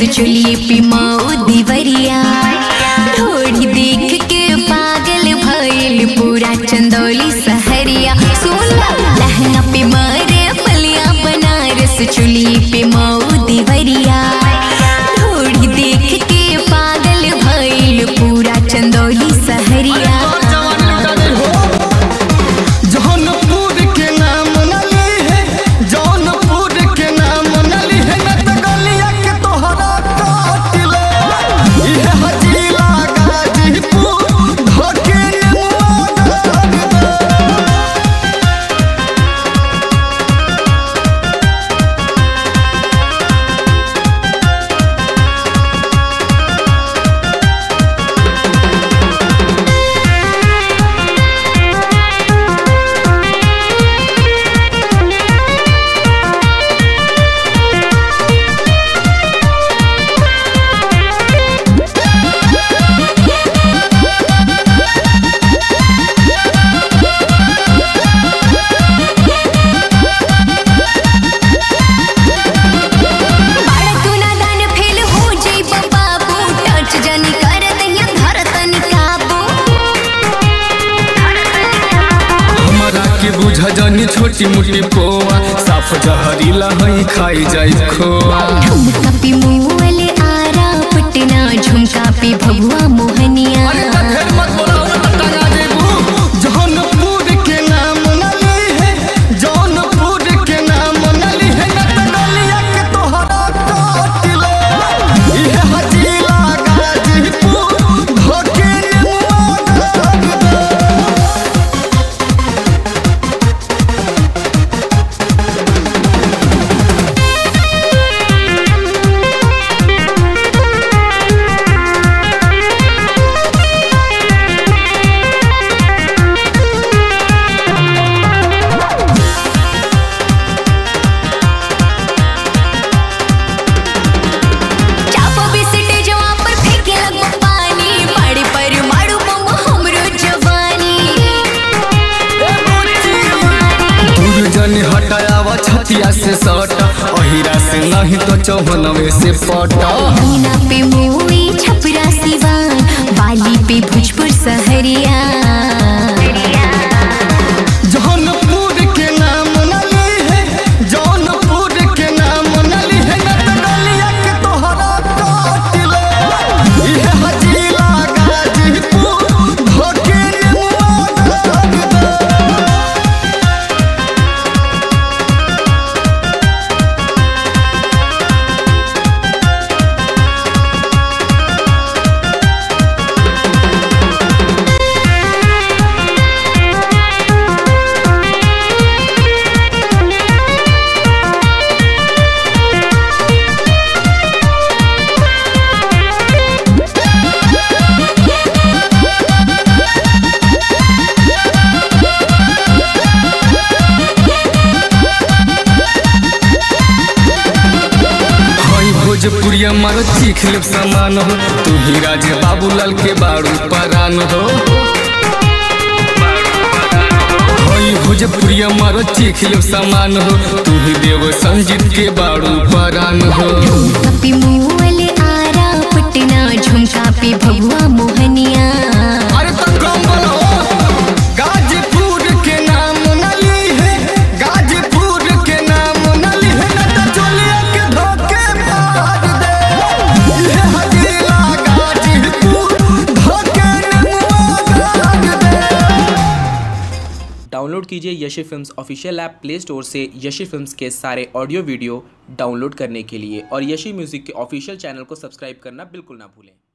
चुलिए पे माऊ दीवरिया ढोड़ी देख के पागल भइल पूरा चंदौली सहरिया सोना लहंगा पे मारे पलिया बनारस चुलिए पे माऊ दीवरिया ढोड़ी देख के पागल भइल पूरा चंदौली सहरिया जौनपुर के नाम न ली है जौनपुर के नाम न ली है न त गलिया के तोहरा काट ले इहे हजीला गाजीपुर धोके नेमुआ गाड़ दे बाड़ा तू नादान फेल हो जइब बाबू टच जनी कर दहिया धर तनी काबू हमरा के बुझ जानी छोटी मोटी पोआ साफ जहरीला हई खाई जाई खोआ ठुमका पे मुअले आरा पटना झुमका पे भगवा मोहनिया जौनपुर के नाम न ली है जौनपुर के नाम न ली है न त गलिया के तोहरा काट ले इहे हजीला गाजीपुर धोके नेमुआ गाड़ दे चापो बिसटे जवा पर फेंके लगो पानी पड़े पर मारू बम हमरो जवानी दूर जनी हटायावा छतिया से सट अहिरा से नहीं तो चौहनवे से पटा मीना पे मुई छपरा सिवान बाली पे भोजपुर सहरिया जौनपुर के नाम न ली है जौनपुर के नाम न ली है न त गलिया के तोहरा काट ले इहे हजीला गाजीपुर धोके नेमुआ गाड़ दे हई भोजपुरिया मारो चीख लेब समान हो तू ही राजे बाबूलाल के बारू परान हो हई भोजपुरिया मारो चीख लेब समान हो तू ही देव संजीत के बारू परान हो कपी मुअले आरा पटना झुमका पे भगवा मोहनिया अरे तो कम बोलो गाजीपुर के नाम न ली है गाजीपुर के नाम न ली है न त चोलिया के धोके मार दे ये हजीला गाजीपुर धोके नेमुआ गाड़ दे डाउनलोड कीजिए Yashi films official app play store से यशी फिल्म्स के सारे ऑडियो वीडियो डाउनलोड करने के लिए और यशी म्यूज़िक के ऑफिशियल चैनल को सब्सक्राइब करना बिल्कुल ना भूलें